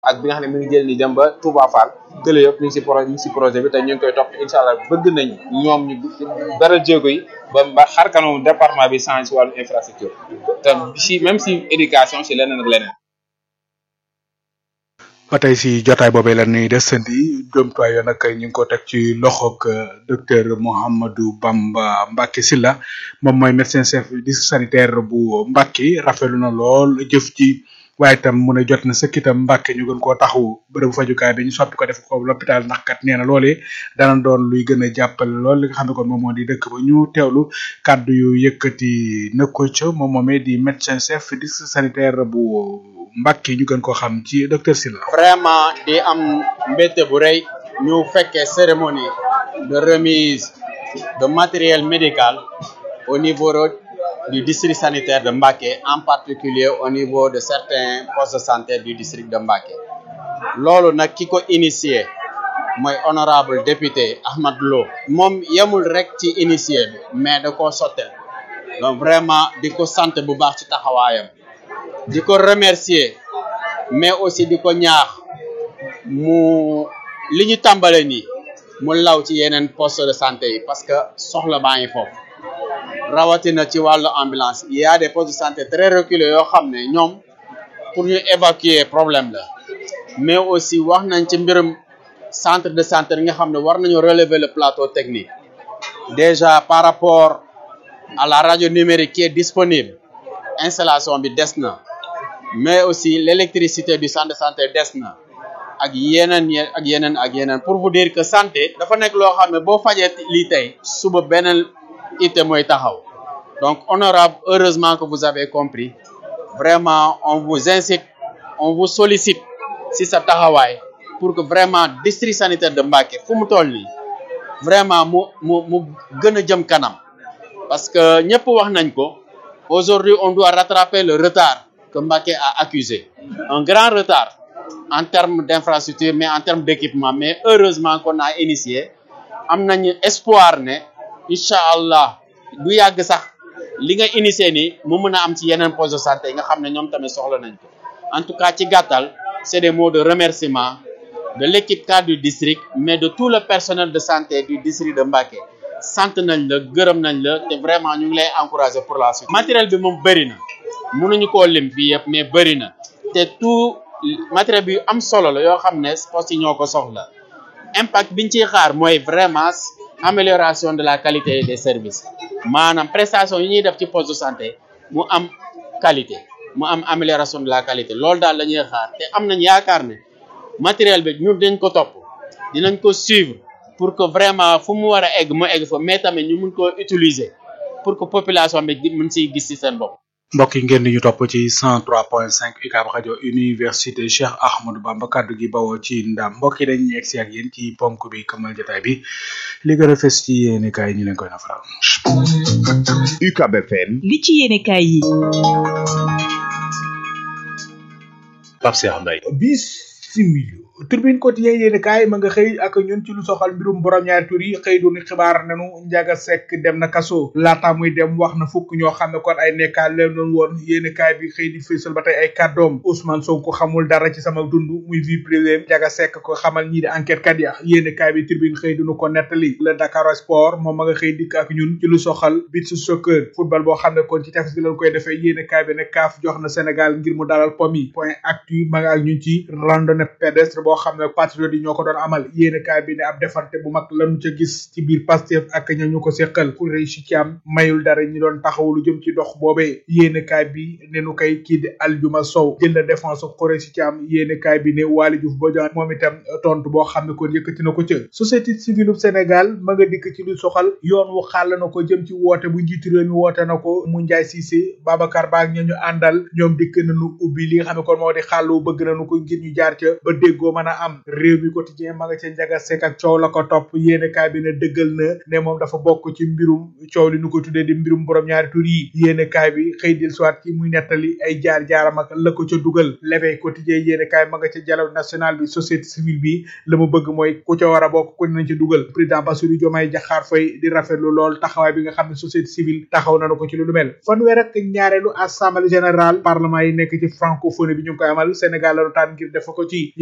ak bi nga xam ne mi ngi jël ni dem ba Touba Fall tële yëpp ñu ngi si projet ñu ngi si projet bi te ñu ngi koy topp incha allah bëgg nañ ñoom ñu dara jéego yi ba ba xar kanamu département bi change si wàllu infrastructure te si même si éducation si leneen ak leneen. ba tey si jotaay boobee la ñuy desandi jomtuwaay yoo nag ñu ngi ko teg ci loxoog docteur Mouhamadou Bamba Mbacke Sylla moom mooy médecin chef district sanitaire bu Mbacke rafetlu na lool jëf ci waaye itam mu ne jot na sëkk itam Mbacke ñu gën koo taxawu bërëbu fajukaay bi ñu soppi ko def ko l'hôpital ndax kat nee na loolee dana doon luy gën a jàppale lool li nga xam ne kon moom moo di dëkk ba ñu teewlu kàddu yu yëkkati na ko ca moom moomee di médecin chef district sanitaire bu Mbacke ñu gën koo xam ci docteur Sylla vraiment di am mbégte bu rëy ñu fekkee cérémonie de remise de matériel médical au niveau du district sanitaire de Mbacké en particulier au niveau de certains postes de santé du district de Mbacké loolu nag ki ko initié mooy honorable député Ahmad Lo moom yemul rek ci initié bi mais da koo sottel donc vraiment di ko sant bu baax ci taxawaayam di ko remercier mais aussi di ko ñaax mu li ñu tàmbale nii mu law ci yeneen poste de santé yi parce que soxla baa ngi foofu rawatina ci wàllu ambulance il y a des postes de santé très reculés yoo xam ne ñoom pour ñu évacuer problème la mais aussi wax nañ ci mbirum centre de santé yi nga xam ne war nañu relever le plateau technique déjà par rapport à la radio numérique qui est disponible installation bi des na mais aussi l'électricité du centre de santé des na ak yeneen ak yeneen ak yeneen pour vous dire que santé dafa nekk loo xam ne boo fajee lii tey suba beneen ité mooy taxaw donc honorable heureusement que vous avez compris vraiment on vous incite on vous sollicite si sa taxawaay pour que vraiment district sanitaire de Mbacké fu mu toll nii vraiment mu mu mu gën a jëm kanam parce que ñëpp wax nañ ko aujourd'hui on doit rattraper le retard que Mbacké a accusé un grand retard en termes d'infrastructure mais en termes d'équipement mais heureusement qu'on a initié am nañu espoir ne incha allah du yàgg sax li nga initié nii mu mën a am ci yeneen poste de santé yi nga xam ne ñoom tamit soxla nañ ko en tout cas ci gàttal c'est des mots de remerciement de l'équipe cadre du district mais de tout le personnel de santé du district de Mbacké sant nañ la gërëm nañ la te vraiment ñu ngi lay encourager pour la suite matériel bi moom bëri na mënuñu koo lim fii yëpp mais bëri na te tout matériel bi am solo la yoo xam ne poste yi ñoo ko soxla impact biñ ciy xaar mooy vraiment amélioration de la qualité des services maanaam prestation yi ñuy def ci poste de santé mu am qualité mu am amélioration de la qualité loolu daal la ñuy xaar te am nañ yaakaar ne matériel bi ñun dañ ko topp dinañ ko suivre pour que vraiment fu mu war a egg mu egg fa mais tamit ñu mun ko utiliser pour que population bi mën siy gis ci seen bopp. mbokk yi ngeen di ñu topp ci 103.5 UCAB rajo université Cheikh Ahmadou Bamba kaddu gi bawoo ci ndam mbokk yi dañuy egsi ak yéen ci ponk bi këmal jotaay bi li gën a fës ci yéeni kaay ñu leen koy nafaral. UCAB FM. li ci yéene kaay yi. Pape Cheikh Mbaye. bismillah turbine quotidien yéeni kaay ma nga xëy ak ñun ci lu soxal mbirum borom ñaari tur yi xëy doon xibaar nanu njaga sekk dem na kaso laata muy dem wax na fukk ñoo xam ne kon ay nekkaal leen doon woon yéeni kaay bi xëy di fésal ba tey ay kàddoom Ousmane Sonko xamul dara ci sama dund muy vie privée njaga sekk ko xamal ñii di enquête kat ya yéeni kaay bi turbine xëy dunu ko nettali le Dakar Sport moom ma nga xëy dikk ak ñun ci lu soxal beach soccer football boo xam ne kon ci tefes bi lañ koy defee yéeni kaay bi ne kaaf jox na Sénégal ngir mu dalal pom yi point actu ma nga ak ñun ci randonnée pédestre boo xam ne patriote yi ñoo ko doon amal yéene kaay bi ne ab defante bu mag lañu ca gis ci biir Pastef ak ña ñu ko seqal ku réy si ci am mayul dara ñi doon taxaw lu jëm ci dox boobee yéene kaay bi ne nu koy kii di Aljuma Sow jël na défense xuré si ci am yéene kaay bi ne Waly Diouf Bodian moom itam tontu boo xam ne kon yëkkati na ko ca société civile Sénégal ma nga dikk ci lu soxal yoon wu xàll na ko jëm ci woote bu njiitu réew mi woote na ko mu Njaay Cissé Babacar Ba ak ña ñu àndal ñoom dikk nañu ubbi li nga xam ne kon moo di xàll wu bëgg nañu ko ngir ñu jaar ca ba déggoo déggoo mën a am réew mi quotidien ma nga ca njaga sek ak coow la ko topp yéene kaay bi ne dëggal na ne moom dafa bokk ci mbirum coow li nu ko tuddee di mbirum borom ñaari tur yi yéene kaay bi xëy dil soit ci muy nettali ay jaar jaaram ak la ko ca dugal l'éveil quotidien yéene kaay ma nga ca dialogue national bi société civile bi la mu bëgg mooy ku ca war a bokk ku nañ ci dugal président Bassirou Diomaye Diakhar Faye di rafetlu lool taxawaay bi nga xam ne société civile taxaw nañu ko ci lu mel fanweer ak ñaareelu assemblée générale parlement yi nekk ci francophonie bi ñu ngi koy amal Sénégal la tànn ngir def ko ci